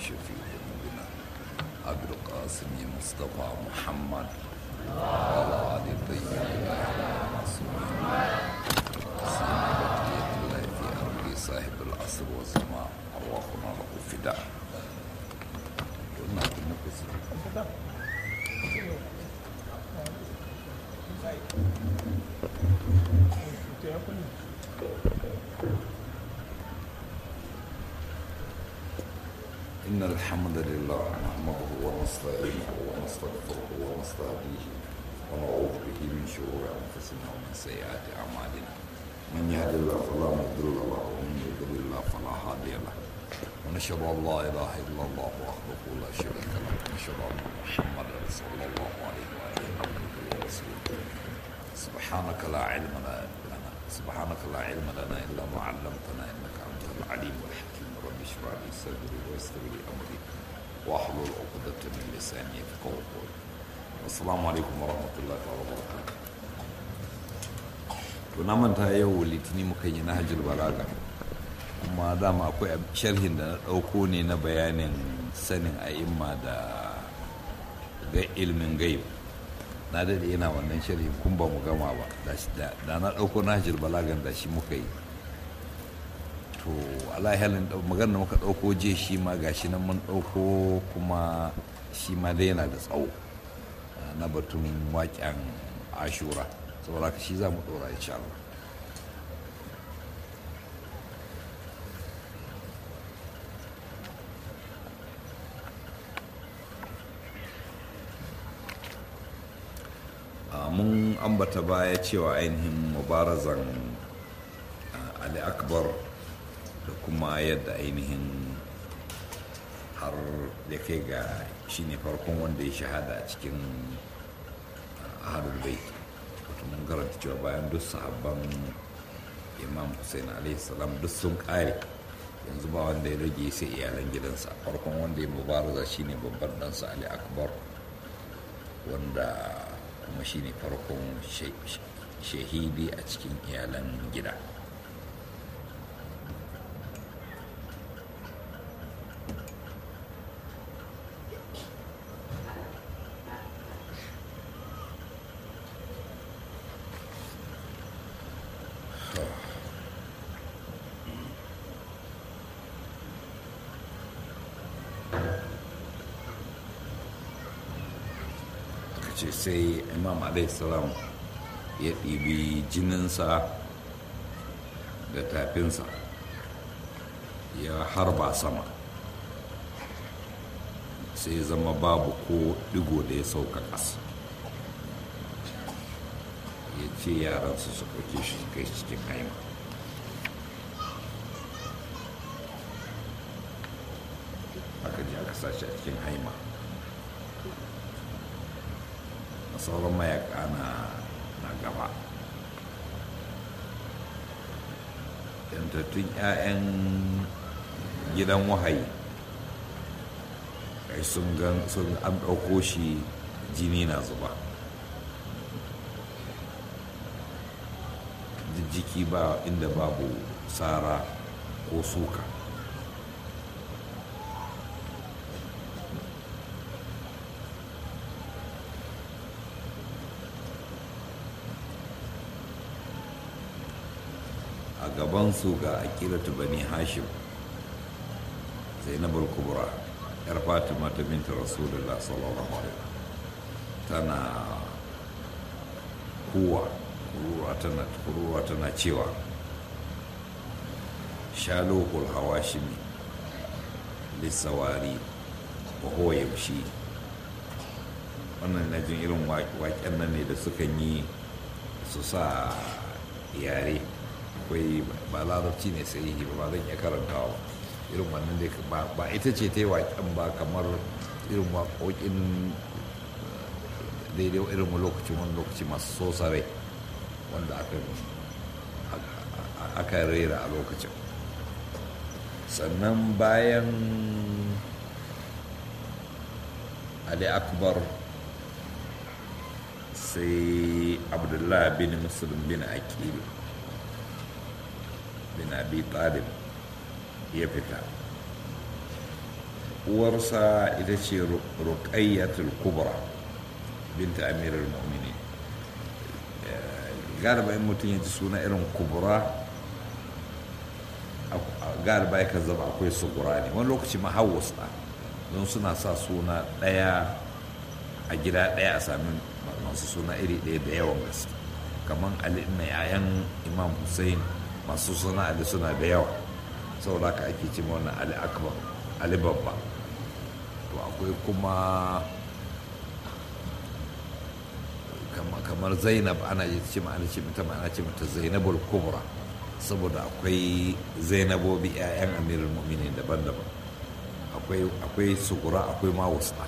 شفيع ذنوبنا أبي القاسم مصطفى محمد وعلى آل الطيبين المعصومين سيما بقية الله في أرض صاحب العصر والزمان أرواحنا له فداء قلنا كنا قصر إن الحمد لله نحمده ونستعينه ونستغفره ونستهديه ونعوذ به من شرور أنفسنا ومن سيئات أعمالنا من يهد الله فلا مضل له ومن يضلل الله فلا هادي له ونشهد أن لا إله إلا الله وحده لا شريك له ونشهد أن محمدا صلى الله عليه وآله عبده ورسوله سبحانك لا علم لنا سبحانك لا علم لنا إلا ما علمتنا إنك أنت العليم الحكيم رب اشرح لي صدري ويسر لي أمري واحلل عقدة من لساني يفقهوا قولي السلام عليكم ورحمة الله وبركاته to na manta yau litini muka yi na hajjul balaga kuma dama akwai sharhin da na ɗauko ne na bayanin sanin a'imma da ga ilmin gaib na daɗe yana wannan sharhin kun ba mu gama ba da na ɗauko na hajjul balagan da shi muka yi to alahalin magana da muka ɗauko je shi ma gashi nan mun ɗauko kuma shi ma dai yana da tsawo na batun waƙen ashura saboda ka shi za mu ɗora insha Allah mun ambata baya cewa ainihin mubarazan ali akbar da kuma yadda ainihin har da kai ga shi ne farkon wanda ya shahada a cikin ahalul bait wato mun karanta cewa bayan duk sahabban imam hussein alaihi salam duk sun kare yanzu ba wanda ya rage sai iyalan gidansa farkon wanda ya mubaraza shine babban ɗansa ali akbar wanda kuma shine farkon shahidi a cikin iyalan gida ce sai imam salam ya ɗibi jininsa da tafinsa ya harba sama sai zama babu ko digo da ya sauka ƙasa ya ce yaransu su ɗauke shi kai cikin haima aka ji aka sashi a cikin haima sauran mayaka na gaba yantattun 'ya'yan gidan wahayi kai sun gan sun an ɗauko shi jini na zuba jiki ba inda babu tsara ko suka a gabansu ga akilatu bani hashim zainabul kubra yar fatima ta binta rasulullah sallallahu alaihi tana kuwa kuruwa tana kuruwa tana cewa shalohul hawashimi lissawari wa huwa yamshi wannan na jin irin waƙen nan ne da sukan yi su sa yare akwai ba larabci ne sai yi ba zan iya karantawa irin wannan dai ba ita ce ta yi waƙen ba kamar irin waƙoƙin daidai irin lokacin wani lokaci masu sosare wanda aka rera a lokacin sannan bayan ali akbar sai abdullah bin muslim bin aqil bin abi talib ya fita uwarsa ita ce ruqayyatul kubra binta amirul mu'minin galiba in mutum ya ji suna irin kubra galiba ya kan zama akwai sugura ne wani lokaci ma hawus don suna sa suna ɗaya a gida ɗaya a sami masu suna iri ɗaya da yawan gaske kamar ali na yayan imam hussein masu suna ali suna da yawa saboda haka ake ce wannan ali akbar ali babba to akwai kuma kamar zainab ana ce ma ana ce mata ana ce mata zainabul kubra saboda akwai zainabobi 'ya'yan amirul mu'minin daban-daban akwai sugura akwai ma wasa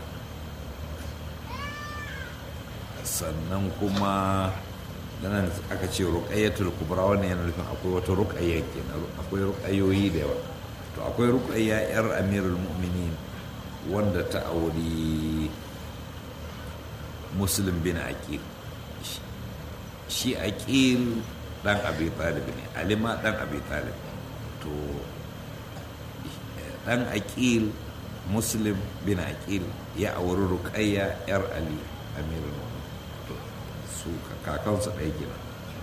sannan kuma nan aka ce ruqayyatul kubra wannan yana nufin akwai wata ruqayya kenan akwai ruqayoyi da yawa to akwai ruqayya yar amirul mu'minin wanda ta auri muslim bin aqil shi aqil dan abi talib ne alima dan abi talib to dan aqil muslim bin aqil ya auri ruqayya yar ali amirul mu'minin to su kakansu ɗaya gina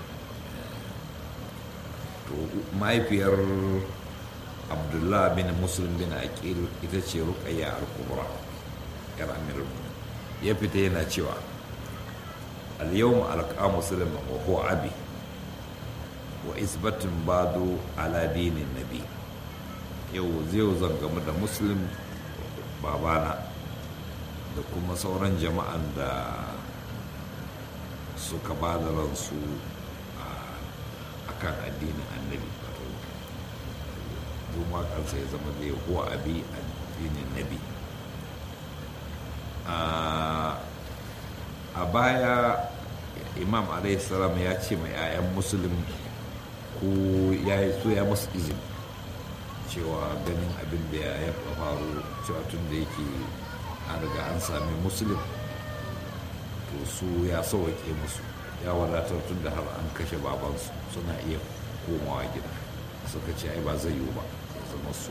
to mahaifiyar abdullah bin muslim bin aqil ita ce ruqayya al-kubra yar amirul mu'minin ya fita yana cewa al-yawma alqa muslim wa huwa abi wa isbatin bado ala dinin nabi yau zai zan gamu da muslim babana da kuma sauran jama'an da suka ba da ransu a kan addinin annabi duma kansa ya zama zai huwa abi addinin nabi a baya imam salam ya ce mai 'ya'yan musulun ko ya yi so ya musu izini cewa ganin abin da ya faru cewa tun da yake an riga an sami musulun to su ya sauwake musu ya wadatar tun da har an kashe babansu suna iya komawa gida suka ce ai ba zai yiwu ba ya zama su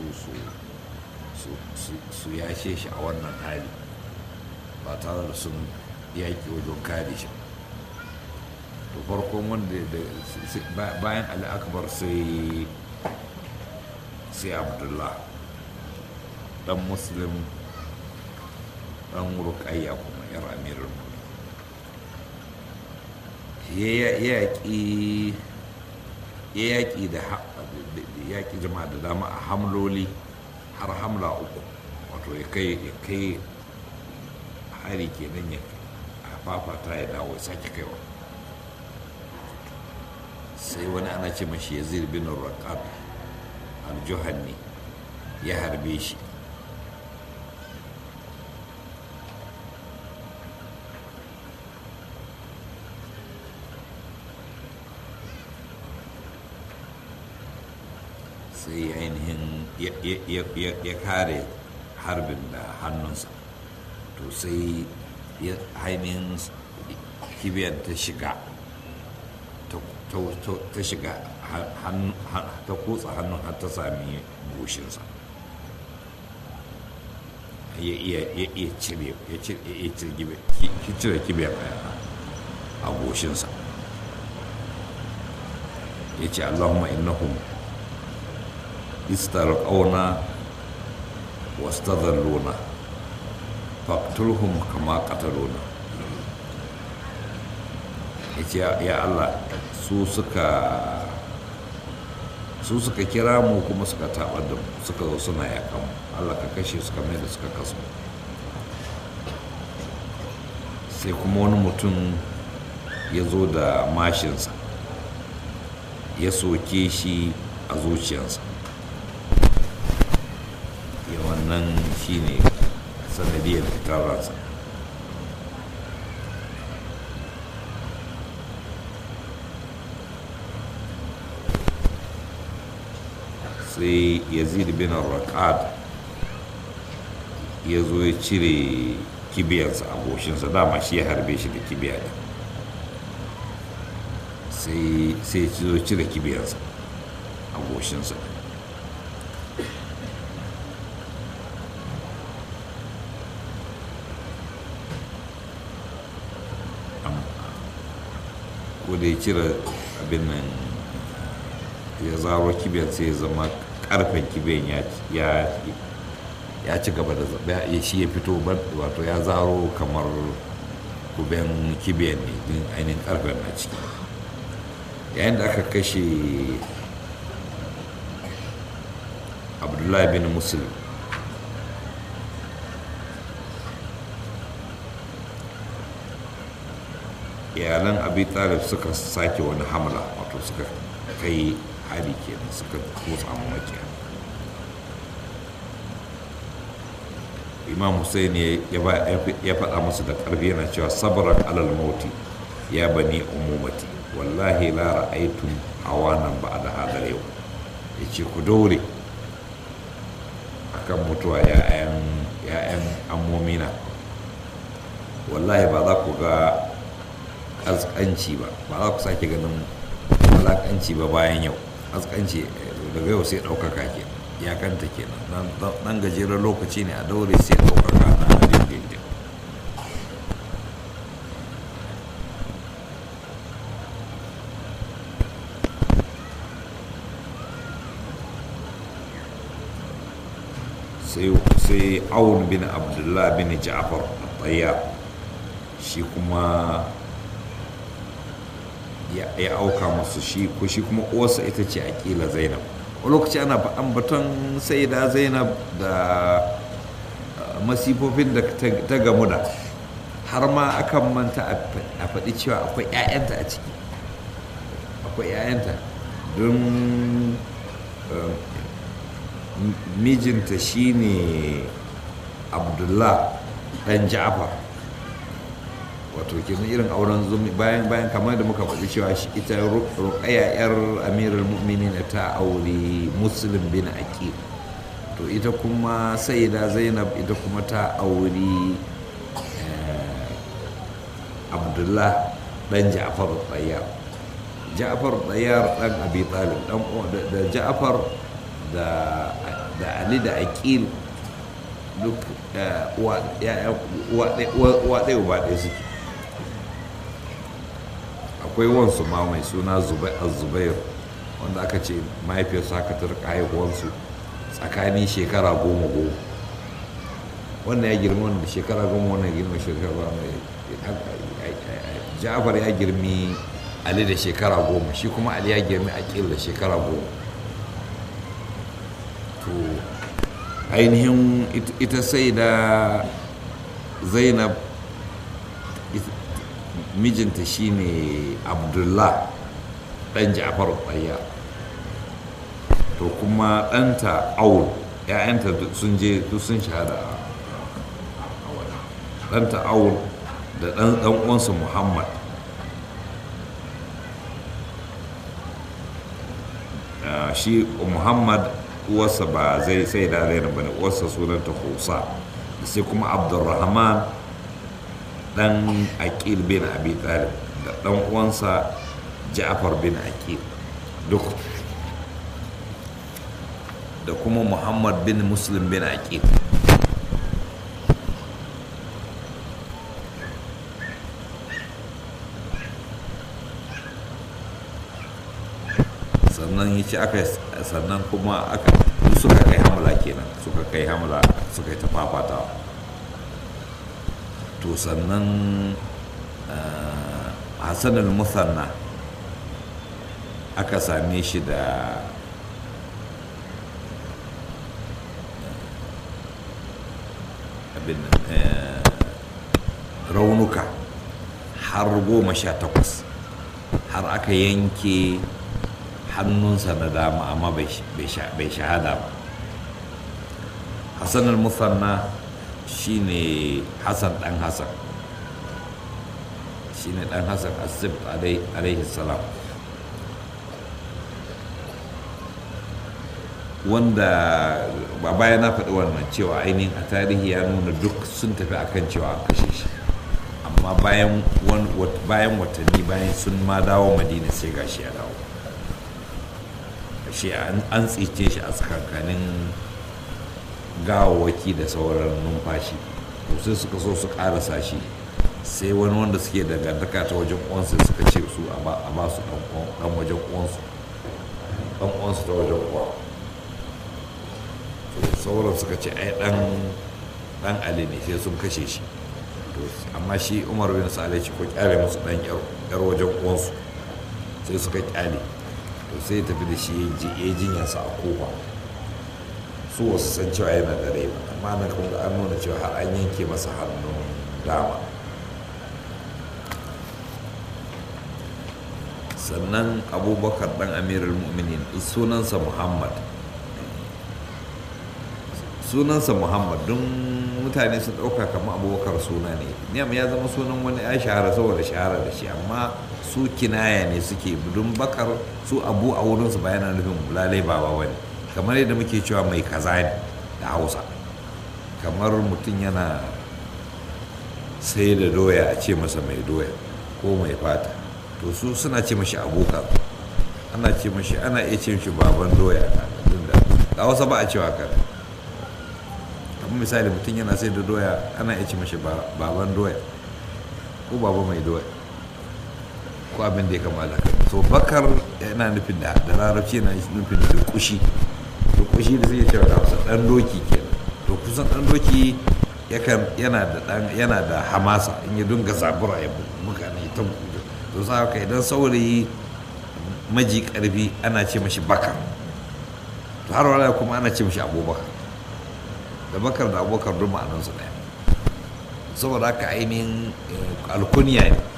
su yashe shi a wannan hali ba tare da sun yaƙi wajen kare shi to farkon wanda bayan ali akbar sai sai abdullah dan muslim dan rukayya kuma yar amirin ya yaƙi ya yaƙi da yaƙi jama'a da dama a hamloli har hamla uku wato ya kai ya kai hari kenan ya fafata ya dawo ya sake kaiwa sai wani ana ce mashi yazid bin raqab al-juhanni ya harbe shi sai ainihin ya kare harbin da hannunsa to sai ainihin kibiyar ta shiga ta shiga ta kutsa hannun har ta sami goshinsa ya iya cire ya cire kibiyar a goshinsa ya ce allahumma innahum istarqauna wastadhalluna faqtulhum kama qataluna yace ya Allah su suka su suka kira mu kuma suka tabar da mu suka zo suna yakan mu Allah ka kashe su kamar da suka kasu sai kuma wani mutum ya zo da mashinsa ya soke shi a zuciyarsa ya wannan shi ne sanadiyar fitar ransa sai yazid bin raqad ya zo ya cire kibiyarsa a goshinsa dama shi ya harbe shi da kibiya ne sai ya zo cire kibiyarsa a goshinsa ko da ya cire abin nan ya zaro kibiyar sai ya zama karfen kibiyar ya ci gaba da zaɓe ya shi ya fito wato ya zaro kamar kuben kibiyar ne din ainihin karfen na ciki yayin da aka kashe abdullahi bin muslim iyalan abi talib suka sake wani hamla wato suka kai hari kenan suka kusa makiya imam hussein ya faɗa musu da ƙarfi yana cewa sabaran alal mauti ya bani umumati wallahi la ra'aytum hawanan ba da hadar yau ya ce ku daure akan mutuwa ya'yan ammomina wallahi ba za ku ga ƙasƙanci ba ba za ku sake ganin walaƙanci ba bayan yau ƙasƙanci daga yau sai ɗaukaka ke iyakanta kenan nan gajeren lokaci ne a daure sai ɗaukaka na dindindin sai awun bin abdullah bin ja'far a shi kuma ya auka masu shi ko shi kuma uwarsa ita ce akila zainab a lokaci ana faɗan baton sai da zainab da masifofin da ta gamu da har ma akan manta a faɗi cewa akwai 'ya'yanta a ciki akwai 'ya'yanta don mijinta shine abdullah ɗan ja'far wato kenan irin auren zumi bayan bayan kamar da muka faɗi cewa ita ruqayya yar amirul mu'minin ta auri muslim bin aqil to ita kuma sayyida zainab ita kuma ta auri abdullah dan ja'far tayyar ja'far tayyar dan abi talib dan da ja'far da da ali da aqil duk uwa ɗaya uba ɗaya suke akwai wansu ma mai suna zubair wanda aka ce mahaifiyarsu haka ta rika haihuwansu tsakanin shekara goma goma wannan ya girma wanda shekara goma wannan girma shekara ja'far ya girmi ali da shekara goma shi kuma ali ya girmi akil da shekara goma to ainihin ita sai da zainab mijinta shine abdullah dan ja'far tsayya to kuma ɗanta aul ‘ya'yanta sun je sun shahada a wani ɗanta aul da ɗan uwansa muhammad shi muhammad uwarsa ba zai sai da zainab bane uwarsa sunanta husa sai kuma abdulrahman dan aqil bin abi talib da dan uwansa ja'far bin aqil duk da kuma muhammad bin muslim bin aqil sannan ya ce aka sannan kuma aka suka kai hamla kenan suka kai hamla suka yi ta fafatawa to sannan hassan al-musanna aka same shi da abin raunuka har goma sha takwas har aka yanke hannunsa na dama amma bai shahada ba hassan al-musanna shine hassan dan hassan shine dan hassan asib alaihi salam wanda ba baya na faɗi wannan cewa ainihin a tarihi ya nuna duk sun tafi akan cewa an kashe shi amma bayan watanni bayan sun ma dawo madina sai gashi ya dawo shi an tsice shi a tsakankanin gawawaki da sauran numfashi sai suka so su karasa shi sai wani wanda suke dangantaka ta wajen uwansu suka ce su a ba su dan wajen uwansu dan uwansu ta wajen uwa sauran suka ce ai dan dan ali ne sai sun kashe shi amma shi umar bin sa'alai ce ko kyale musu dan yar wajen uwansu sai suka kyale to sai tafi da shi ya jinyarsa a kofa su wasu san cewa yana da rai ba amma na kuma an nuna cewa har an yanke masa hannun dama sannan abubakar dan amirul mu'minin sunansa muhammad sunansa muhammad don mutane sun ɗauka kamar abubakar suna ne niyam ya zama sunan wani ya shahara saboda shahara da shi amma su kinaya ne suke don bakar su abu a wurinsu ba yana nufin lalai baba wani kamar yadda muke cewa mai kaza ne da hausa kamar mutum yana sai da doya a ce masa mai doya ko mai fata to su suna ce mashi abokan ana ce mashi ana iya ce mashi baban doya da hausa ba a cewa kan kamar misali mutum yana sai da doya ana iya ce mashi baban doya ko baba mai doya ko abin da ya kamata kan so bakar yana nufin da da larabci yana nufin da kushi da kushi da zai cewa da hausa dan doki kenan to kusan dan doki yana da dan yana da hamasa in ya dunga zabura ya mutane ta to sa haka idan saurayi maji karfi ana ce mashi bakar to har wala kuma ana ce mashi abubakar da bakar da abubakar duk ma'anansu ɗaya saboda haka ainihin alkuniya ne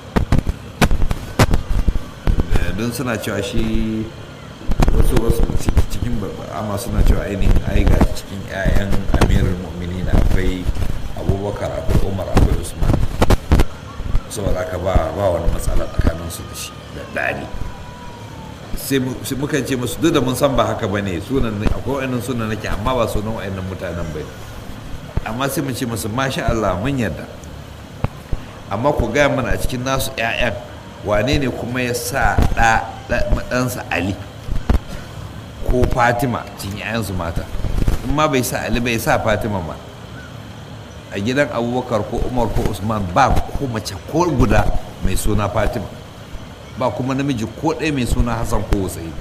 don suna cewa shi wasu wasu cikin amma suna cewa ainihin ai ga cikin 'ya'yan amirul mu'minin akwai abubakar akwai umar akwai usman saboda haka ba ba wani matsala tsakaninsu da shi da dani sai mukan ce musu duk da mun san ba haka ba ne sunan akwai wa'annan sunan nake amma ba sunan wa'annan mutanen ba ne amma sai mu ce musu masha Allah mun yarda amma ku gaya mana a cikin nasu 'ya'yan wane ne kuma ya sa ɗansa Ali ko Fatima cikin 'ya'yansu mata in ma bai sa Ali bai sa Fatima ma a gidan abubakar ko umar ko usman ba ko mace ko guda mai suna fatima ba kuma namiji ko ɗaya mai suna hassan ko hussein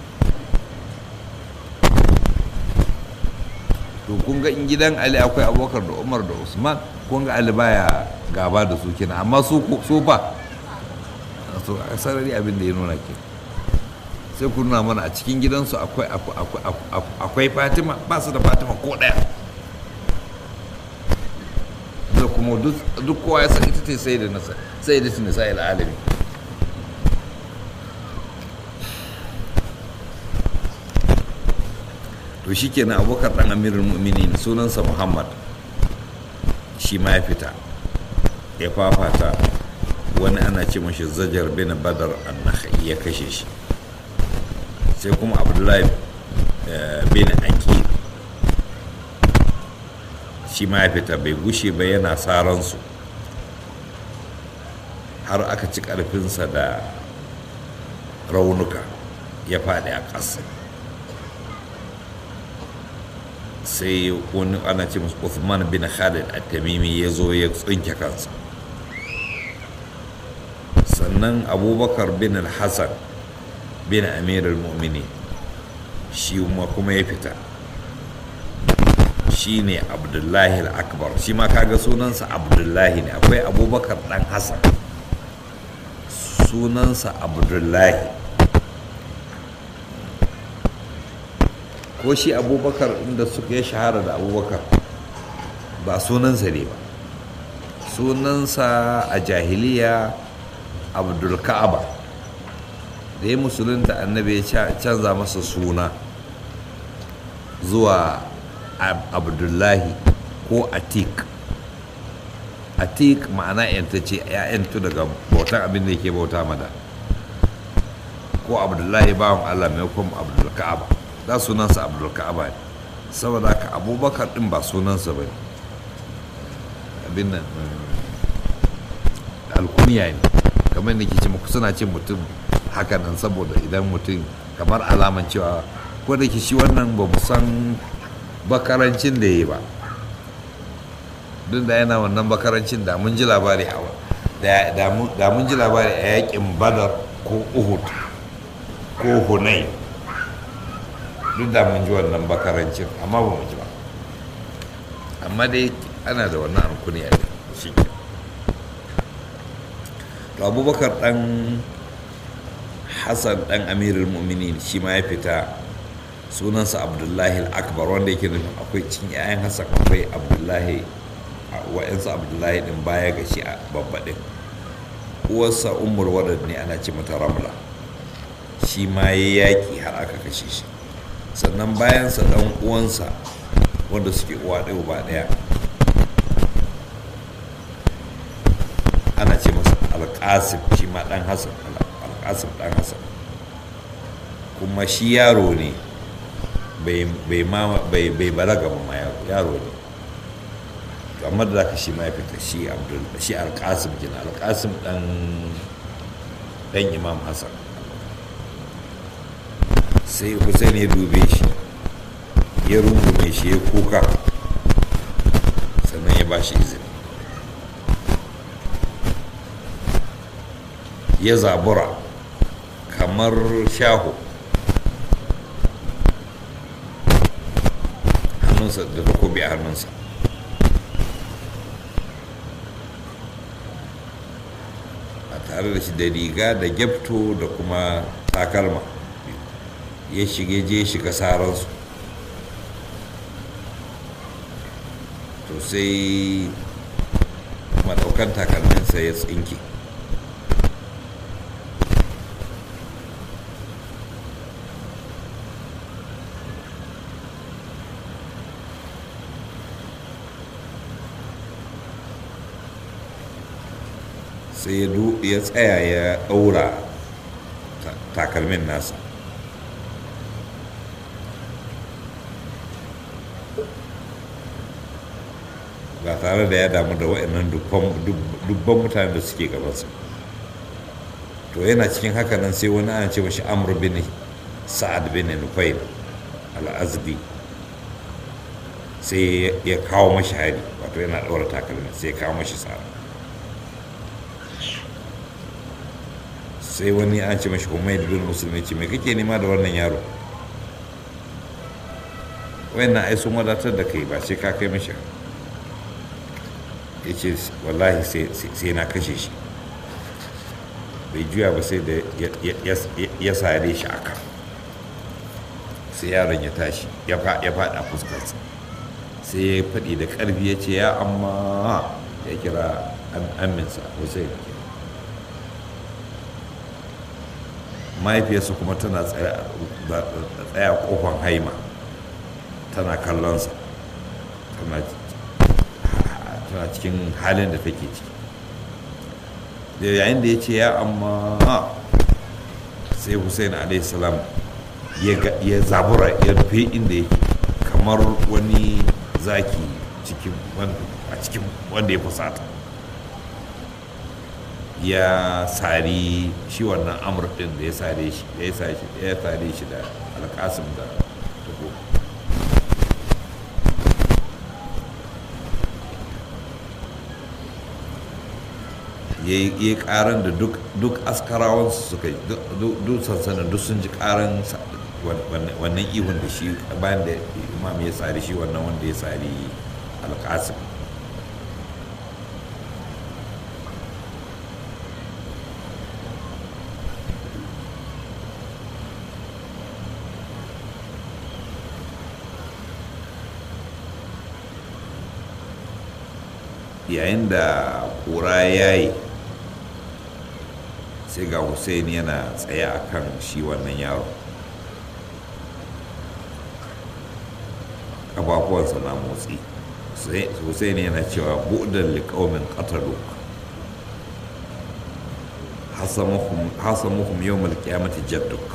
to kun ga in gidan ali akwai abubakar da umar da usman kun ga ali baya gaba da su kina amma su fa so a sarari abin da ya nuna ke sai ku nuna mana a cikin gidansu akwai fatima ba su da fatima ko ɗaya da kuma duk kowa ya san ita ce sai da nasa sai da nisa al'alami to shi kenan abokar ɗan amirin mu'minin sunansa muhammad shi ma ya fita ya fafata wani ana ce mashi zajar bin badar annahai ya kashe shi sai kuma abdullahi bin akil shi ma ya fita bai gushe ba yana saransu har aka ci ƙarfinsa da raunuka ya faɗi a ƙasa sai wani ana ce musu Uthman bin Khalid at-Tamimi ya zo ya tsinke kansa sannan abubakar bin al-Hassan bin Amir al-Mu'mini shi kuma ya fita shi ne abdullahi al-akbar shi ma kaga sunansa abdullahi ne akwai abubakar dan hassan sunansa abdullahi ko shi abubakar inda suka ya shahara da abubakar ba sunansa ne ba sunansa a jahiliya abdulka'aba da ya musulunta annabi ya canza masa suna zuwa abdullahi ko atik atik ma'ana yantace ya yantu daga bautan abin da yake bauta mada ko abdullahi bawan allah mai kuma abdulka'aba da sunansa abdulka'aba ne saboda haka abubakar din ba sunansa ba ne abin nan alkuniya ne kamar da ke ce muku suna ce mutum haka nan saboda idan mutum kamar alaman cewa ko da ke shi wannan ba mu san bakarancin da ya yi ba duk da yana wannan bakarancin da mun ji labari da mun ji labari a yakin badar ko uhud ko hunai duk da mun ji wannan bakarancin amma ba mu ji ba amma dai ana da wannan rukuni a shi to abubakar dan hassan dan amirul mu'minin shi ma ya fita sunansa abdullahi akbar wanda yake nufin akwai cin 'ya'yan hassan akwai abdullahi wa'yansu abdullahi din baya ga shi a babbaɗin uwarsa umar wadad ne ana ce mata ramla shi ma ya yaƙi har aka kashe shi sannan bayansa ɗan uwansa wanda suke uwa ɗaya ba ɗaya ana ce masa alƙasim shi ma ɗan hassan alƙasim ɗan hassan kuma shi yaro ne bai balaga ba ma yaro ne kamar da ka shi ma ya fita shi abdul shi alƙasim gina alƙasim ɗan ɗan imam hassan sai hussein ya dube shi ya rungume shi ya kuka sannan ya ba shi izini ya zabura kamar shaho hannunsa da takobi a hannunsa a tare da shi da riga da gyapto da kuma takalma ya shige je shiga saransu to sai maɗaukan takalminsa ya tsinke sai ya tsaya ya ɗaura takalmin nasa ba tare da ya damu da waɗannan dubban mutane da suke gabansa to yana cikin haka nan sai wani ana ce mashi amur bin sa'ad bin nufail al'azbi sai ya kawo mashi hari wato yana ɗaura takalmin sai ya kawo mashi tsara sai wani an ce mashi humaid bin musulmi ce mai kake nema da wannan yaro wayannan ai sun wadatar da kai ba sai ka kai mashi ya ce wallahi sai na kashe shi bai juya ba sai da ya sare shi a kan sai yaron ya tashi ya faɗa fuskarsa sai ya faɗi da ƙarfi ya ce ya amma ya kira aminsa hussein mahaifiyarsa kuma tana tsaya kofan haima tana kallonsa tana cikin halin da take ciki da yayin da ya ce ya amma sai hussein salam ya zabura ya rufe inda yake kamar wani zaki a cikin wanda ya fusata ya sari shi wannan amur din da ya sare shi da ya sare shi da alkasim da tuko ya yi karan da duk askarawansu suka yi duk sansanin duk sun ji karan wannan ihun da shi bayan da imam ya sari shi wannan wanda ya sari alkasim yayin da kura ya yi sai ga hussein yana tsaye a kan shi wannan yaro ƙafafuwansa na motsi hussein yana cewa buɗin liƙaumin ƙataluk hasamuhum yau mulkiyamati jadduk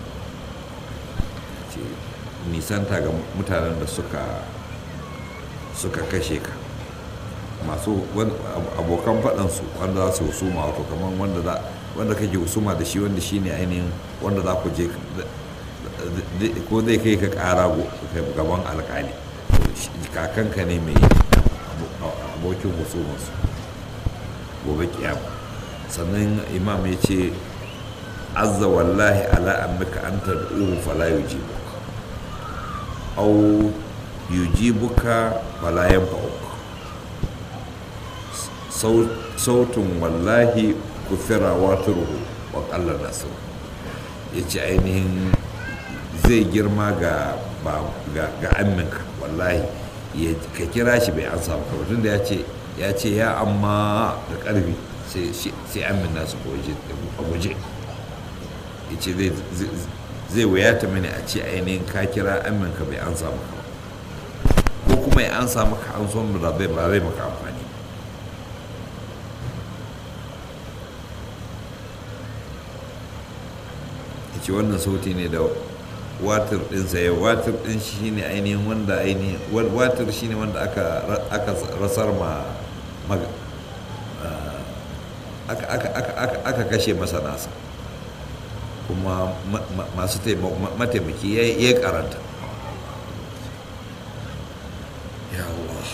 nisanta ga mutanen da suka kashe ka masu abokan faɗansu wanda za su husuma wato kamar wanda za wanda kake husuma da shi wanda shine ainihin wanda za ku je ko zai kai ka ƙara gaban alƙali kakanka ne mai abokin husumarsu gobe kiyama sannan imam ya ce azza wallahi ala ammika an tad'uhu fala yujibu aw yujibuka fala yanfa'uk sautin wallahi kufira waturuhu wa qalla nasu yace ainihin zai girma ga ga amminka wallahi ka kira shi bai ansa maka ba tunda ya ce ya ce ya amma da karfi sai amin nasu a guje ya ce zai wuyata mini a ce ainihin ka kira amin ka bai an samu ka ko kuma ya an samu ka an son ba zai ba zai maka amfani ya ce wannan sauti ne da watar ɗinsa ya watar ɗin shi ne ainihin wanda ainihin watar shi ne wanda aka rasar ma aka kashe masa nasa kuma masu mataimaki ya karanta ya Allah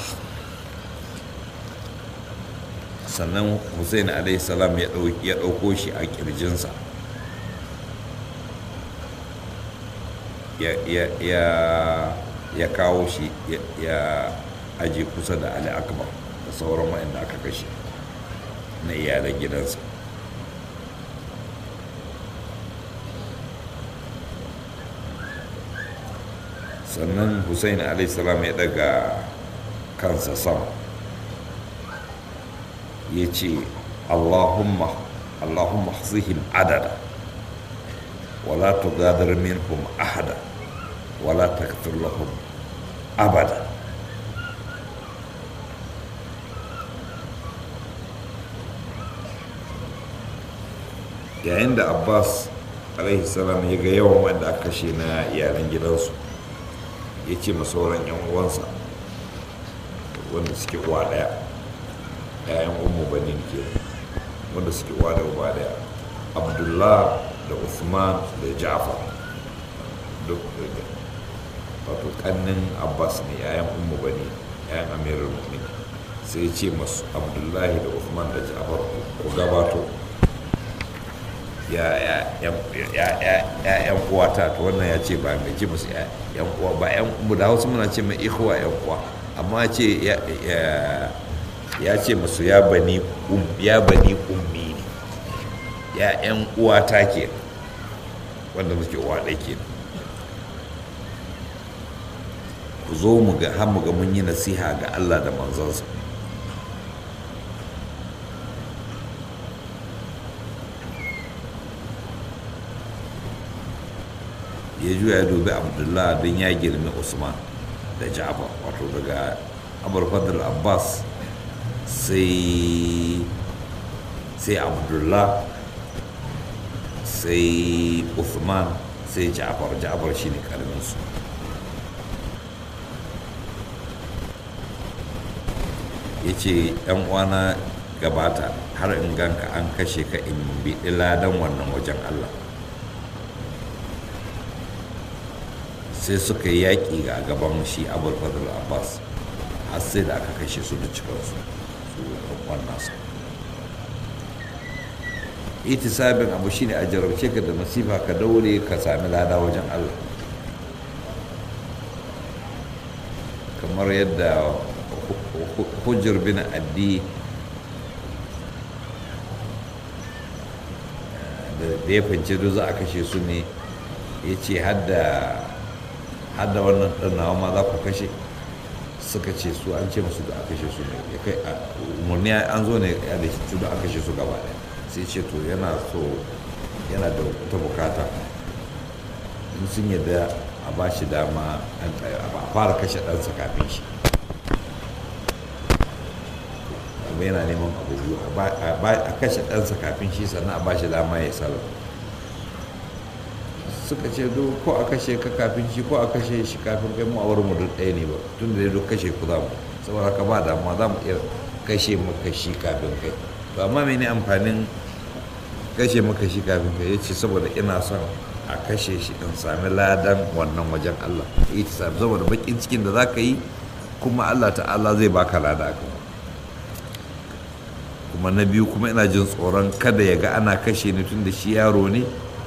sannan hussein alaihi salam ya ɗauko shi a ƙirjinsa ya kawo shi ya aje kusa da ali akbar da sauran wa'anda aka kashe na iyalan gidansa sannan hussein salam ya daga kansa sama ya ce allahumma allahumma zihim adada wala tugadar minhum ahada wala takfir lahum abada yayin da abbas salam ya ga yawan wanda aka kashe na iyalan gidansu ya ce ma sauran yan uwansa wanda suke uwa daya yayan umu banin ke wanda suke uwa da uba daya abdullah da usman da ja'far duk wato kannin abbas ne yayan umu bani yayan amirul mu'min sai ce masu abdullahi da usman da ja'far ku gabato ya yan uwata to wannan ya ce ba mai ce musu yan uwa ba yan mu da hausa muna ce mai ikhwa yan uwa amma ce ya ce musu ya bani ya bani ummi ne ya yan uwata ke wanda muke uwa ɗaya ke ku zo mu ga har mu ga mun yi nasiha ga Allah da manzansa ya juya ya dubi abdullah don ya girmi usman da ja'far wato daga abar fadl abbas sai sai abdullah sai usman sai ja'far ja'far shi ne karaminsu ya ce yan uwana gabata har in ganka an kashe ka in bi ladan wannan wajen allah sai suka yi yaƙi a gaban shi abul fadl abbas har sai da aka kashe su da cikinsu su wannan su itisabin abu shine a jarabce ka da masifa ka daure ka sami lada wajen allah kamar yadda hujjar bin addi da ya fance duk za a kashe su ne ya ce hadda hadda wannan ɗan nawa ma za ku kashe suka ce su an ce musu da aka kashe su ne ya kai umarni an zo ne ya da shi da aka kashe su gaba ɗaya sai ce to yana so yana da wata bukata in sun yadda a ba shi dama a fara kashe ɗansa kafin shi amma yana neman abu biyu a kashe ɗansa kafin shi sannan a ba shi dama ya sallah suka ce do ko a kashe ka kafin shi ko a kashe shi kafin kai mu a wurin mu duk ɗaya ne ba tun da duk kashe ku za mu saboda haka ba damuwa za mu iya kashe maka shi kafin kai to amma mene amfanin kashe maka shi kafin kai yace saboda ina son a kashe shi in sami ladan wannan wajen Allah ita sami saboda bakin cikin da zaka yi kuma Allah ta'ala zai baka lada kan kuma na biyu kuma ina jin tsoron kada ya ga ana kashe ni tun da shi yaro ne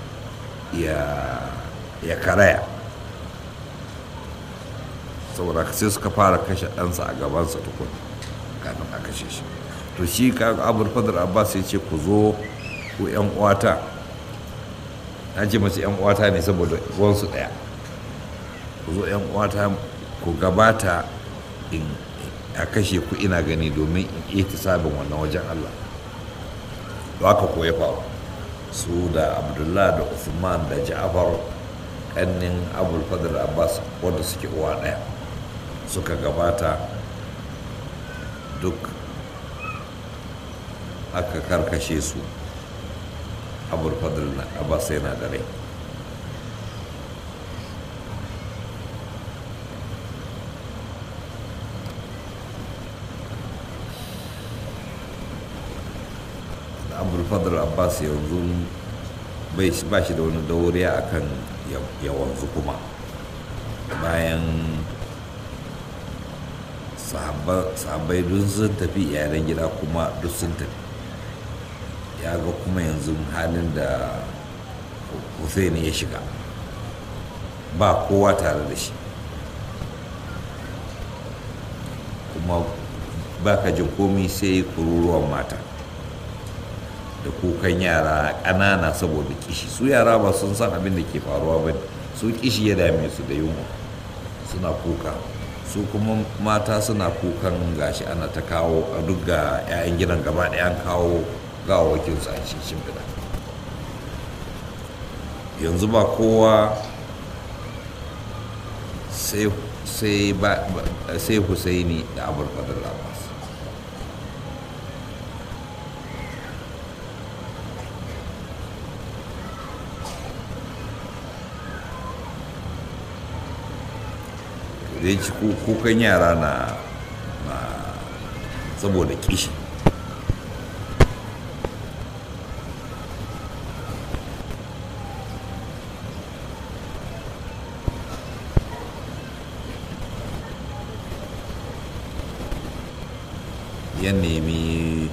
ya karaya saboda sai suka fara kashe ɗansa a gabansa tukun kafin a kashe shi to shi ka abul fadar abbas ya ce ku zo ku yan uwata na ce mace yan uwata ne saboda wansu ɗaya ku zo yan uwata ku gabata in a kashe ku ina gani domin in sabin wannan wajen allah to haka ko ya faru su da abdullah da usman da ja'far kannin abul fadl abbas wanda suke uwa ɗaya suka gabata duk aka karkashe su abul fadl abbas yana da rai abul fadl abbas yanzu ba shi da wani dauriya akan ya wanzu kuma bayan sahabbai duk sun tafi iyalan gida kuma duk sun tafi ya ga kuma yanzu halin da hussein ya shiga ba kowa tare da shi kuma ba ka jin komi sai kururuwan mata da kukan yara ƙanana saboda kishi su yara ba sun san abin da ke faruwa ba su kishi ya dame su da yunwa suna kuka su kuma mata suna kukan gashi ana ta kawo a duk ga 'ya'yan gidan gaba ɗaya an kawo gawawakin su a cikin shimfiɗa yanzu ba kowa sai husaini da abul fadl abbas da ya ci kukan yara na saboda kishi ya nemi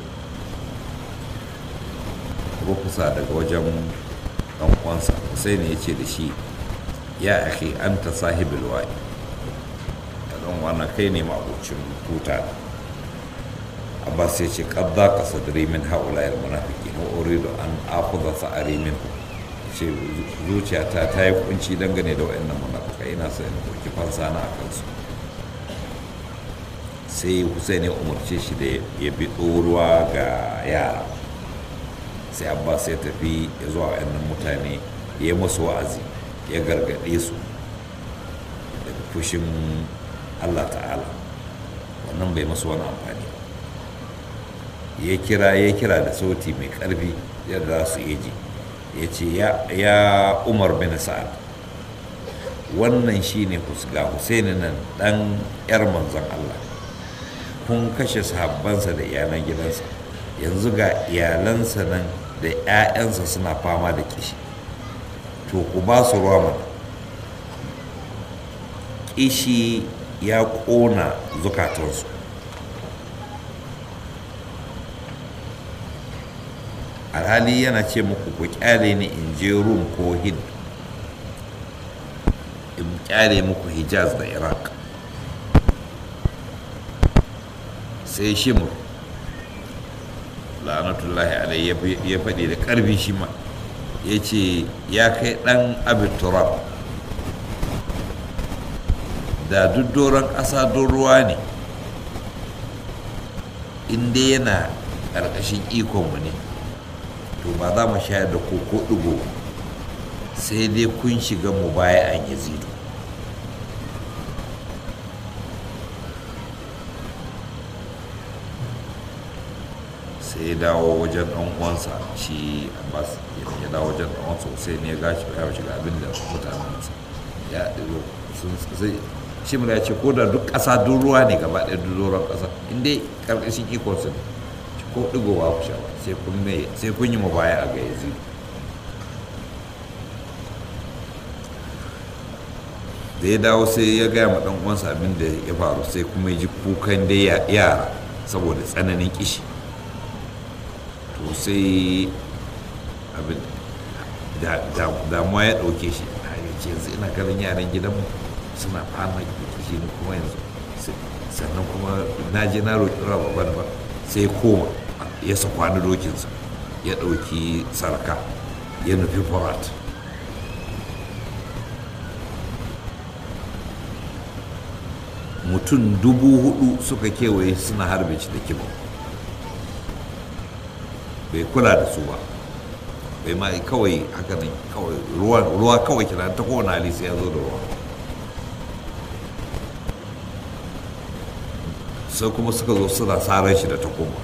rukusa daga wajen ɗan uwansa sai ne ya ce da shi ya ake an ta sahibul wa'i don wannan kai ne ma'abucin tuta abbas ya ce kadda ka sadri min haula yal munafiki na uridu an akhudha sa'ari min ce zuciyata ta yi kunci dangane da wayannan munafikai ina so in dauki fansa na akan su sai Hussein ya umarce shi da ya bi ruwa ga yara sai abbas ya tafi ya zuwa wayannan mutane ya masu wa'azi ya gargaɗe su daga fushin Allah ta'ala wannan bai masu wani amfani ya kira ya kira da sauti mai karfi yadda za su ji ya ce ya umar bin sa'ad wannan shine ga husaini nan dan yar manzon Allah kun kashe sahabbansa da iyalan gidansa yanzu ga iyalansa nan da 'ya'yansa suna fama da kishi to ku ba su ruwa mana kishi ya ƙona zukatansu alhali yana ce muku ku kyale ni in je rum ko hind in kyale muku hijaz da iraq sai shimur la'anatullahi alai ya faɗi da ƙarfi shi ma ya ce ya kai ɗan abin turab da duk doron ƙasa don ruwa ne inda yana ƙarƙashin ikonmu ne to ba za mu shayar da koko ɗigo sai dai kun shiga mu baya an yazidu sai ya dawo wajen ɗan uwansa shi abbas ya dawo wajen ɗan uwansa sai ne ya gashi ya shiga abin da mutanensa ya sun sai shi ya ce ko da duk ƙasa duk ruwa ne gaba ɗaya duk doron ƙasa in dai ƙarƙashin ikonsu ne ko ɗigowa ku sha ba sai kun yi mu baya a ga yanzu da ya dawo sai ya gaya ma ɗan uwansa abin da ya faru sai kuma ya ji kukan dai yara saboda tsananin kishi to sai abin damuwa ya ɗauke shi a yace yanzu ina ganin yaran gidanmu suna fama shi ne kuma yanzu sannan kuma na je na roƙi rawa ban ba sai koma ya sakwani dokinsa ya ɗauki sarka ya nufi forat mutum dubu hudu suka kewaye suna harbe shi da kiba bai kula da su ba bai ma kawai haka nan kawai ruwa kawai kira ta kowane hali sai ya zo da ruwa sai kuma suka zo suna tsarar shi da takoma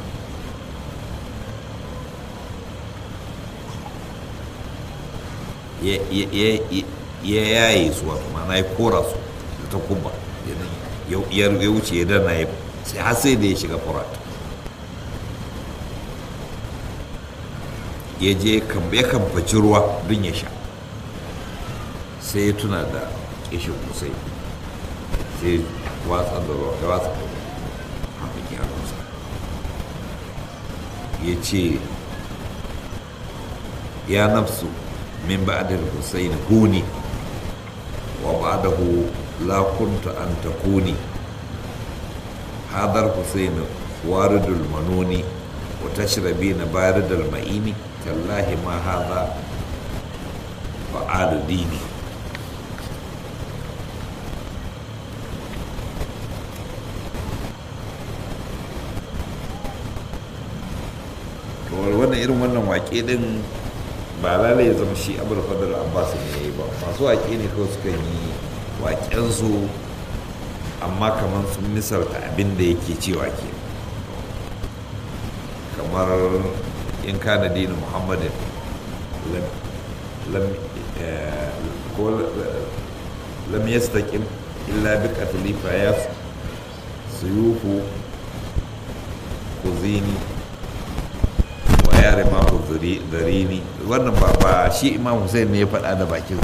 ya yaye su wato mana ya kora su da takoma ya wuce ya dana ya sai har sai da ya shiga furat ya je ya kamfaci ruwa don ya sha sai ya tuna da kishin kusai sai watsa da ruwa ya watsa da ruwa ya ce ya nafsu min ba'dal husayn huni wa ba'dahu la kuntu an takuni hadar husayn waridul manuni wa tashrabina baridal ma'ini tallahi ma hadha fa'alu dini wannan irin wannan wake din ba lalai ya zama shi abu da fadar abbas ne ya yi ba masu wake ne kawai suka yi wakensu amma kamar sun misalta abin da yake cewa ke kamar in kana dini muhammadin lam yastaqim illa bi qatli fa yas suyufu kuzini yare mako zarini wannan ba ba shi imam hussein ne ya faɗa da bakin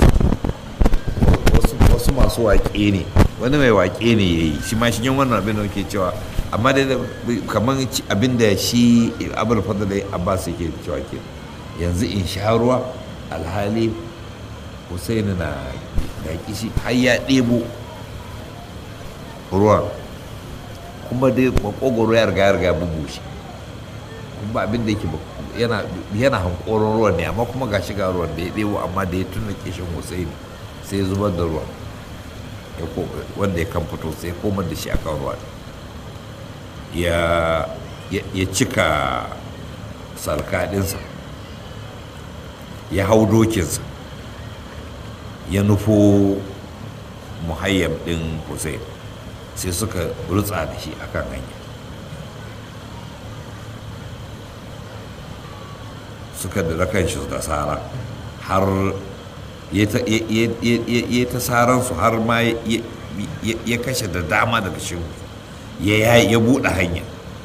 wasu masu waƙe ne wani mai waƙe ne ya yi shi ma shi yin wannan abin da ke cewa amma dai kamar abin da shi abul fadl abbas yake cewa ke yanzu in sha ruwa alhali hussein na da kishi har ya ɗebo ruwan kuma dai makogoro ya riga ya riga bugu shi kuma abin da yake yana yana hankoron ruwan ne amma kuma ga shiga ruwan da ya ɗebo amma da ya tuna kishin husaini sai ya zubar da ruwan wanda ya kan fito sai komar da shi a kan ruwan ya cika sarkaɗinsa ya hau dokinsa ya nufo muhayyam ɗin hussein sai suka rutsa da shi akan hanya suka da kan shi da tsara har ya ta tsaransu har ma ya kashe da dama daga shi ya buɗe hanya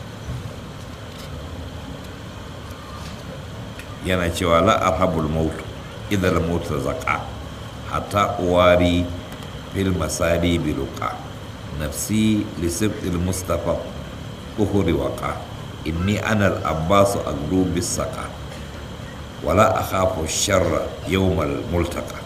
yana cewa la'arhabul mautu idan mautu zaka hatta uwari fil masari biluka nafsi lisibtil mustafa uhuri waka inni ana al-abbasu agdu bis saka wala akhafu sharra yawmal multaka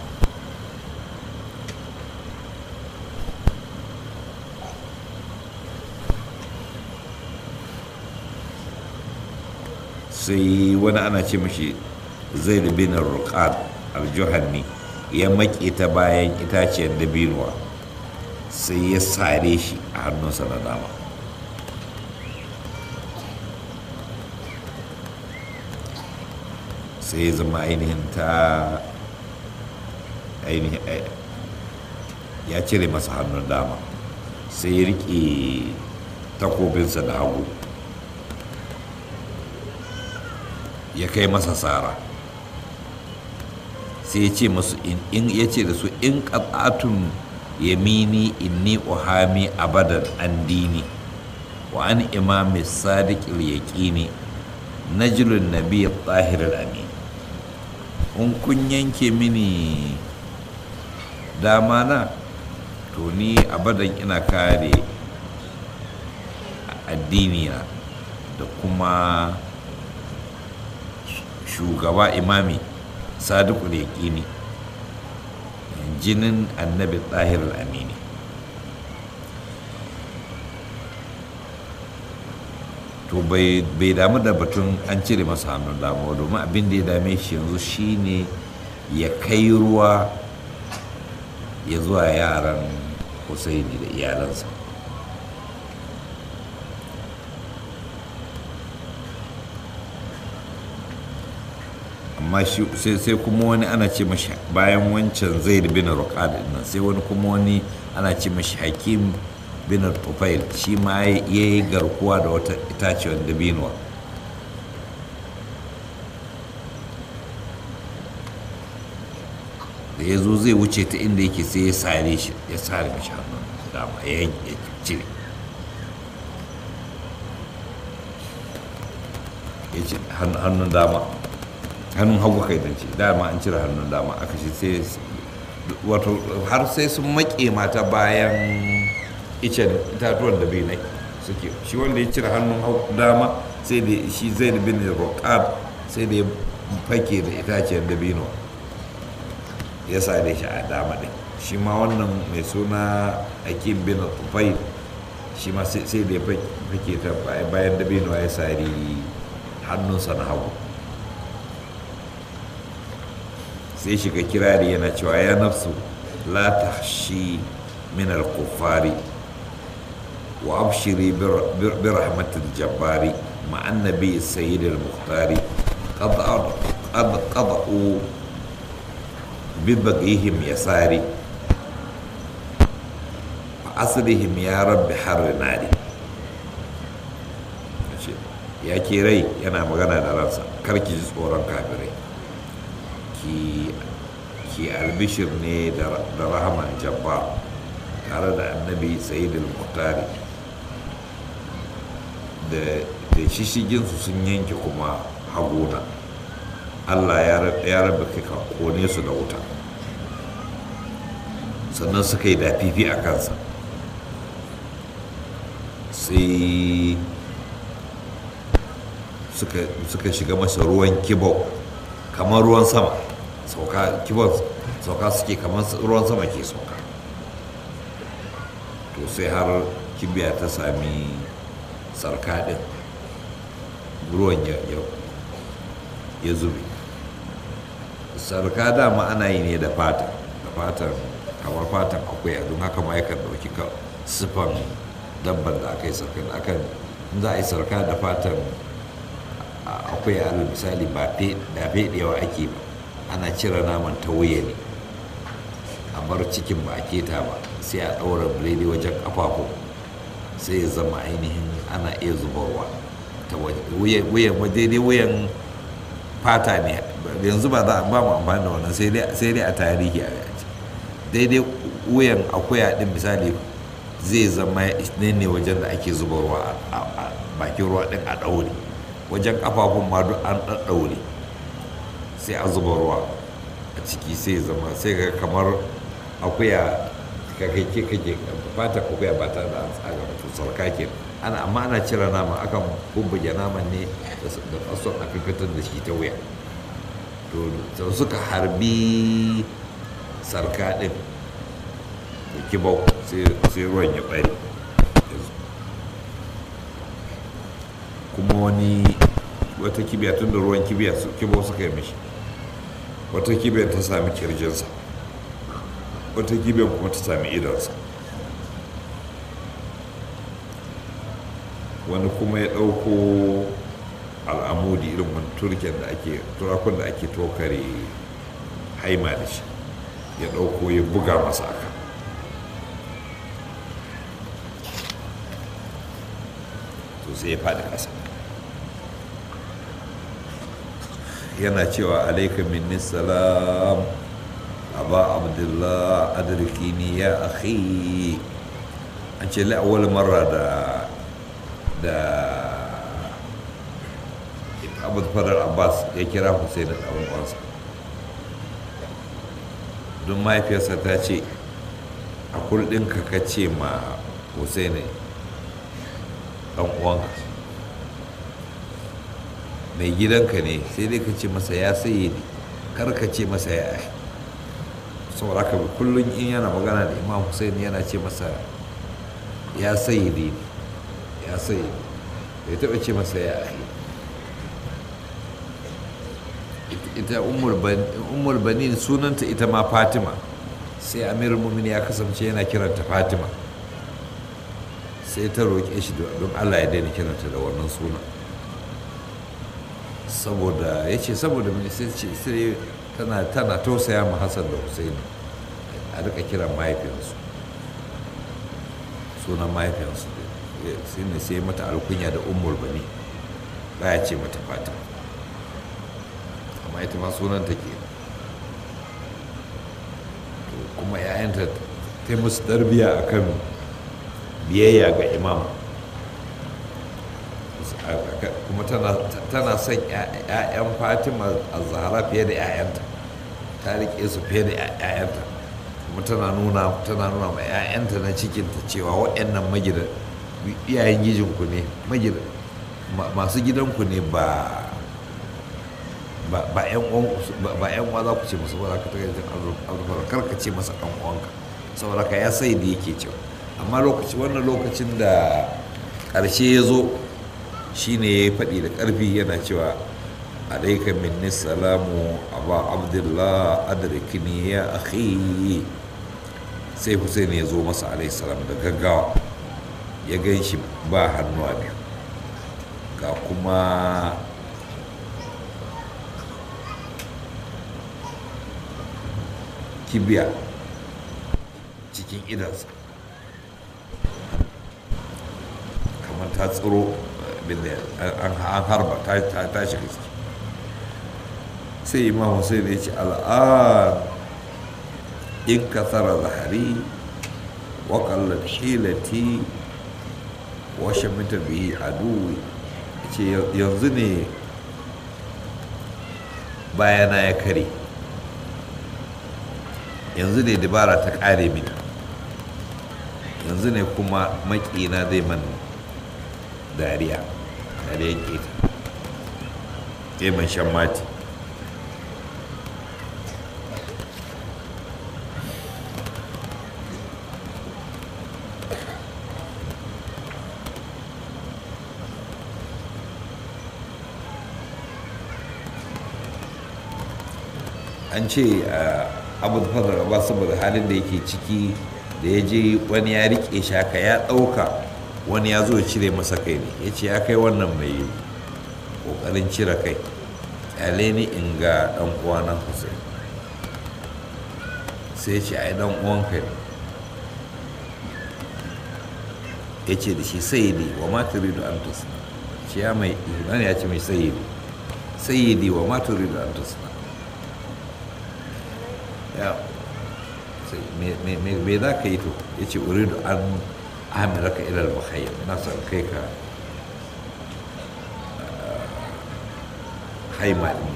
sai wani ana ce mashi zaid bin ruqad al-juhanni ya maƙe ta bayan itaciyar dabinuwa sai ya sare shi a hannunsa na dama sai ya zama ainihin ta ainihin ya cire masa hannun dama sai ya riƙe takobinsa da hagu ya kai masa tsara sai ya ce masu in ya ce da su in ƙasatun yamini inni uhami abadan an dini wa an imami sadiqil yaqini najlun nabi tahir amin in kun yanke mini dama na to ni abadan ina kare addini na da kuma shugaba imami sadiku da yaƙini jinin annabi ɗahir amini to bai damu da batun an cire masa hannun dama domin abin da ya dame shi yanzu shine ya kai ruwa ya zuwa yaran husaini da iyalansa amma sai kuma wani ana ce mashi bayan wancan zaid bin ruqad nan sai wani kuma wani ana ce mashi hakim bin tufail shi ma ya yi garkuwa da wata itacewar dabinuwa da ya zo zai wuce ta inda yake sai ya sare shi ya sare mashi hannun dama ya cire ya ce hannun dama hannun hagu kai dan ce dama an cire hannun dama aka shi sai wato har sai sun maƙe mata bayan icen itatuwan da bai nai suke shi wanda ya cire hannun dama sai da shi zai da bin roƙab sai da ya fake da itacen da bino ya sare shi a dama ɗin shi ma wannan mai suna akim bin tufai shi ma sai da ya fake ta bayan da bino ya sari hannunsa na hagu sai shiga kirari yana cewa ya nafsu la tahshi min al-kuffari wa abshiri bi rahmatil jabbari ma annabi sayyid al-muhtari qad qad qad'u bi baqihim yasari fa asrihim ya rabbi har nari ya ke rai yana magana da ransa karki ji tsoron kafirai ki albishir ne da rahaman jabba tare da annabi sayid al-muhtari da shishiginsu sun yanke kuma haguna allah ya raba ka kone su da wuta sannan suka yi dafifi a kansa sai suka shiga masa ruwan kibau kamar ruwan sama sauka kibon sauka suke kamar ruwan sama ke sauka to sai har kibiya ta sami sarka din ruwan ya zube sarka dama ana yi ne da fata da fatan kamar fatan akwai don haka ma yakan dauki siffan dabban da aka yi sarka da akan za a yi sarka da fatan akwai alal misali ba fedewa ake ba ana cire naman ta wuya ne a bar cikin ba a keta ba sai a ɗaura biredi wajen ƙafafu sai ya zama ainihin ana iya zubarwa ta wuyan daidai wuyan fata ne yanzu ba za a ba mu amfani da wannan sai dai a tarihi a yaji daidai wuyan akuya din misali zai zama ne ne wajen da ake zubarwa a bakin ruwa din a ɗaure wajen ƙafafun ma duk an ɗaɗɗaure sai a zuba ruwa a ciki sai zama sai ga kamar akuya kake kake fata akuya ba ta da tsaga wato sarka ke ana amma ana cire nama akan bubbuge naman ne da fason a fitar da shi ta wuya to suka harbi sarka din da kibau sai ruwan ya bari kuma wani wata kibiya tun da ruwan kibiya kibau suka yi mishi wata kibiyar ta sami kirjinsa wata kibiyar kuma ta sami idonsa wani kuma ya ɗauko al'amudi irin wani turken da ake turakun da ake tokare haima da shi ya ɗauko ya buga masa aka to sai ya faɗi ƙasa yana cewa alaika minni salam aba abdullah adrikini ya akhi an ce la'awar mara da da abu fadar abbas ya kira hussein da ɗan uwansa don mahaifiyarsa ta ce a kurɗinka ka ce ma hussein ɗan uwanka mai gidanka ne sai dai ka ce masa ya saye ne kar ka ce masa ya ahi saboda haka kullum in yana magana da imam hussein yana ce masa ya saye ne ya saye bai taɓa ce masa ya ahi ita umar banin sunanta ita ma fatima sai amir mumin ya kasance yana kiranta fatima sai ta roƙe shi don allah ya daina kiranta da wannan suna saboda ya ce saboda mai sai tana tana tausaya ma hassan da hussein a rika kiran mahaifiyarsu sunan mahaifiyarsu sai ne sai mata alkunya da umar bani baya ce mata fatima amma ita ma sunan ta ke kuma ‘ya'yanta ta musu darbiya a kan biyayya ga imam kuma tana son ‘ya'yan fatima a zahara fiye da ‘ya'yanta ta riƙe su fiye da ‘ya'yanta kuma tana nuna tana nuna ma ‘ya'yanta na cikinta cewa waɗannan magidan iyayen gijinku ne magidan masu gidanku ne ba ba yan uwa za ku ce musu ba za ka ta gajin alfara kar ka ce masa ɗan uwanka saboda ka ya sai da yake cewa amma lokaci wannan lokacin da ƙarshe ya zo shine ya faɗi da ƙarfi yana cewa alaika minni salamu aba abdullah adrikini ya akhi sai hussein ya zo masa alaihi salam da gaggawa ya gan shi ba hannuwa biyu ga kuma kibiya cikin idansa kamar ta tsiro an harba ta shiga ciki sai imam hussein ya ce al'an in kasara zahari wa kallar hilati wa shamita bihi aduwi ce yanzu ne bayana ya kare yanzu ne dabara ta kare mini yanzu ne kuma makina zai man dariya dariya keta zai man shan mati an ce abu fadar ba saboda halin da yake ciki da ya je wani ya rike shi haka ya ɗauka wani ya zo ya cire masa kai ne ya ce ya kai wannan mai ƙoƙarin cire kai ƙyale ni in ga ɗan uwanan hussein sai ya ce ai ɗan uwanka ne ya ce da shi sayidi wa ma turidu an tusna shi ya mai ihunan ya ce mai sayidi sayidi wa ma turidu an tusna ya me za ka yi to ya ce uridu an amiraka ilal muhayyar na son kai ka haima din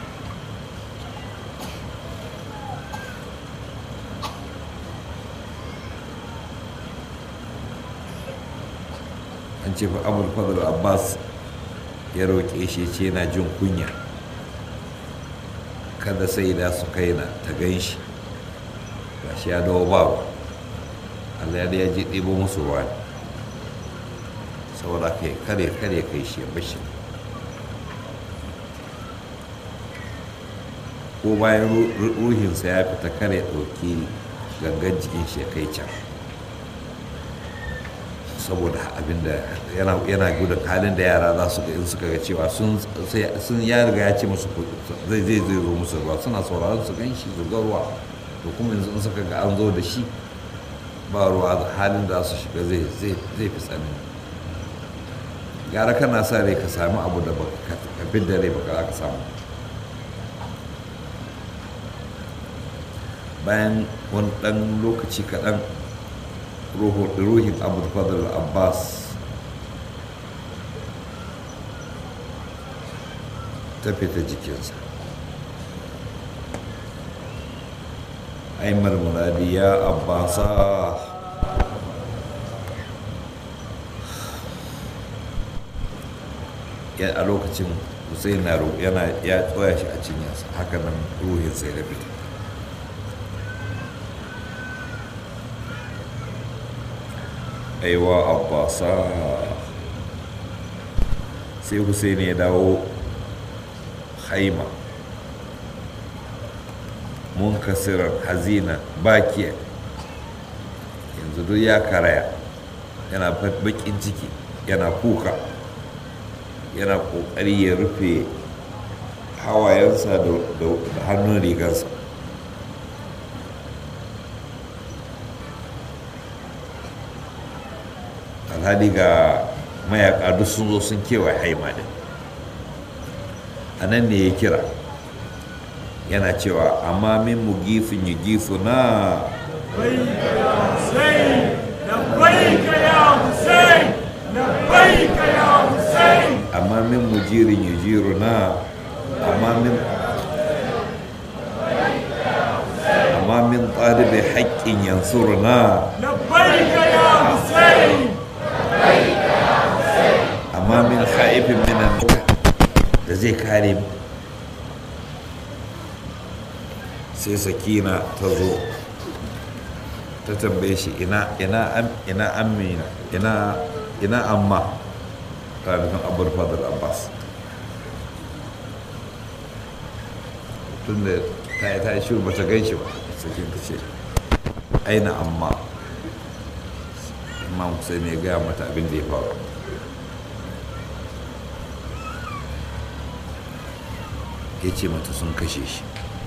an ce fa abul fadl abbas ya roƙe shi ce yana jin kunya kada sai da su kaina ta gan shi ga shi ya dawo ba Allah ya ji ɗibo musu ruwa saboda kai kare kare kai shi ya bashi ko bayan ruhinsa ya fita kare ɗauki gangan jikin shi ya kai can saboda abinda yana gudun halin da yara za su ga in suka ga cewa sun ya riga ya ce musu zai zai zai zo musu ruwa suna sauraron su gan shi zuga ruwa to kuma yanzu in suka ga an zo da shi ba ruwa halin da su shiga zai zai fi tsanani gara kana sa rai ka sami abu da ka da rai baka za ka samu bayan wani ɗan lokaci kaɗan ruhin abu fadl abbas ta fita jikinsa aimar muradi ya abbasa a lokacin hussein na yana ya tsoya shi a cinyarsa haka nan ruhin sai da fita aiwa abbasa sai hussein ya dawo haima munkasirar hazina bakiya yanzu duk ya karaya yana bakin ciki yana kuka yana kokari ya rufe hawayensa da hannun rigarsa alhali ga mayaka duk sun zo sun kewaye haima din a nan ne ya kira yana cewa amma min mu gifin yi gifu na amma min mu jirin yi jiru na amma min amma min ɗalibai haƙƙin yansuru na amma min haifin minan da zai kare mu sai sakina ta zo ta tambaye shi ina ina ina amina ina ina amma ta nufin abubuwan fadar abbas tun da ta yi ta yi shiru ba ta gan shi ba sakin ta ce aina amma imam sai ne gaya mata abin da ya faru ya ce mata sun kashe shi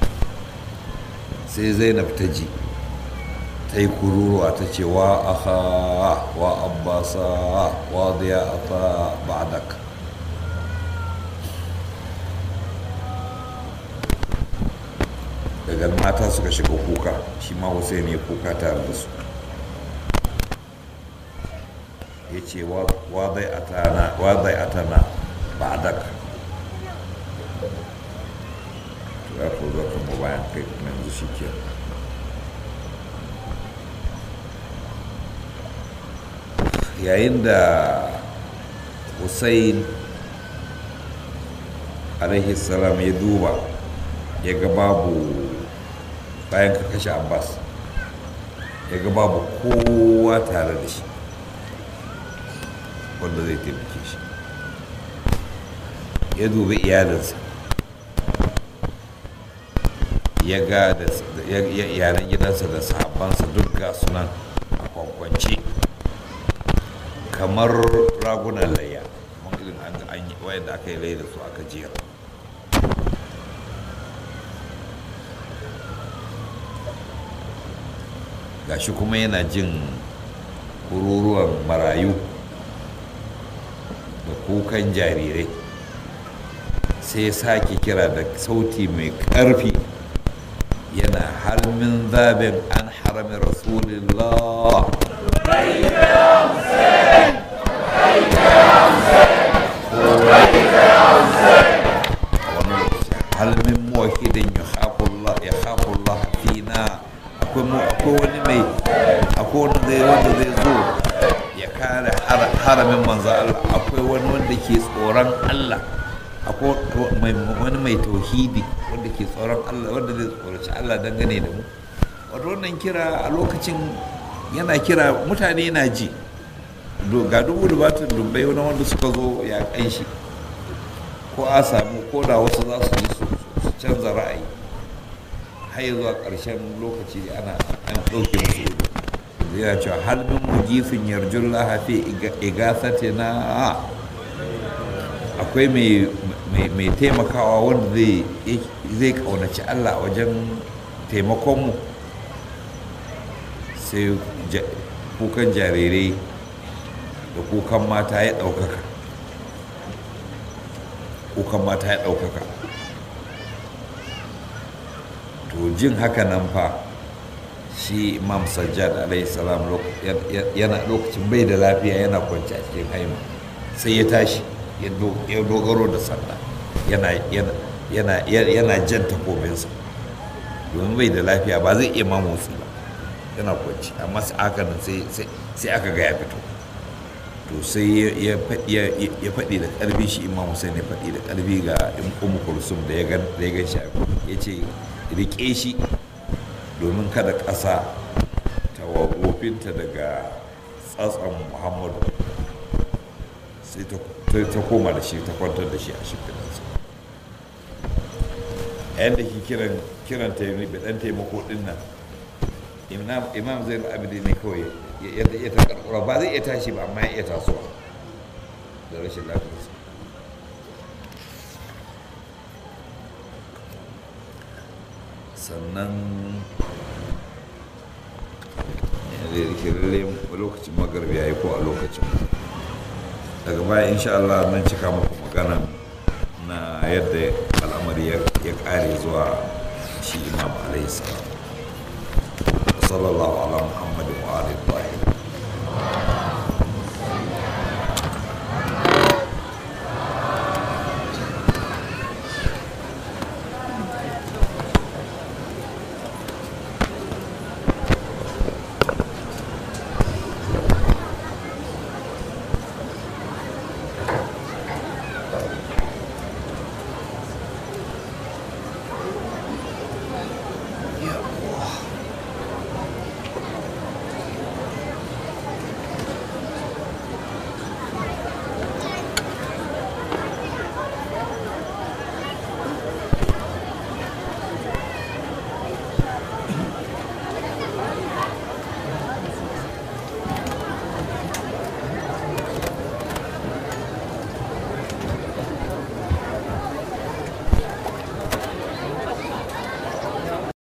sai zainab ta ji ta yi kururuwa ta ce wa aha wa abbasa wa ziyata ba'dak daga mata suka shiga kuka shi ma hussein ya kuka tare da su ya ce wa zai atana ba'dak za ku zo kuma bayan kai kuma yanzu shi ke yayin da hussein alaihi salam ya duba ya ga babu bayan ka kashe abbas ya ga babu kowa tare da shi wanda zai taimake shi ya dubi iyalinsa ya ga da yaren gidansa da sahabbansa duk ga sunan a kwankwance kamar ragunan layya mun irin an yi wayanda aka yi lai da su aka jera gashi kuma yana jin kururuwan marayu da kukan jarirai sai sake kira da sauti mai ƙarfi yana halmin zabin an harami rasulillah halmin muwahidin ya haƙullah fina akwai wani mai akwai wani zai wanda zai zo ya kare haramin manzo Allah akwai wani wanda ke tsoron Allah akwai wani mai tauhidi wanda ke tsoron Allah wanda zai tsoraci Allah dangane da mu wato wannan kira a lokacin yana kira mutane na ji ga dubu da batun dubbai wani wanda suka zo ya kan shi ko a samu ko da wasu za su ji su canza ra'ayi har zuwa ƙarshen lokaci ana an ɗauke musu yana cewa halbin mujifin yarjun lahafi igasate na akwai mai taimakawa wanda zai ƙaunaci allah wajen taimakonmu sai kukan jarirai da kukan mata ya ɗaukaka kukan mata ya ɗaukaka to jin haka nan fa shi imam sajjad alaihi salam yana lokacin bai da lafiya yana kwanci a cikin haima sai ya tashi ya dogaro da sanda yana jan takobinsa domin bai da lafiya ba zai iya mamotsi ba yana kwanci amma sai aka nan sai aka ga ya fito to to sai ya faɗi da ƙarfi shi imam hussein ya faɗi da ƙarfi ga umu kulsum da ya gan shi ya ce riƙe shi domin kada ƙasa ta wofinta daga tsatson muhammadu sai ta koma da shi ta kwantar da shi a shimfiɗansa yadda ke kiran kiran ta yi ɗan taimako ɗin nan imam zai abidi ne kawai ya ta karkura ba zai iya tashi ba amma ya iya tasowa da rashin lafiyarsa sannan lalle lokacin magarbi ya yi ko a lokacin daga baya insha Allah nan cika muku magana na yadda al'amari ya kare zuwa shi imam alaihi salam sallallahu ala muhammadin wa alihi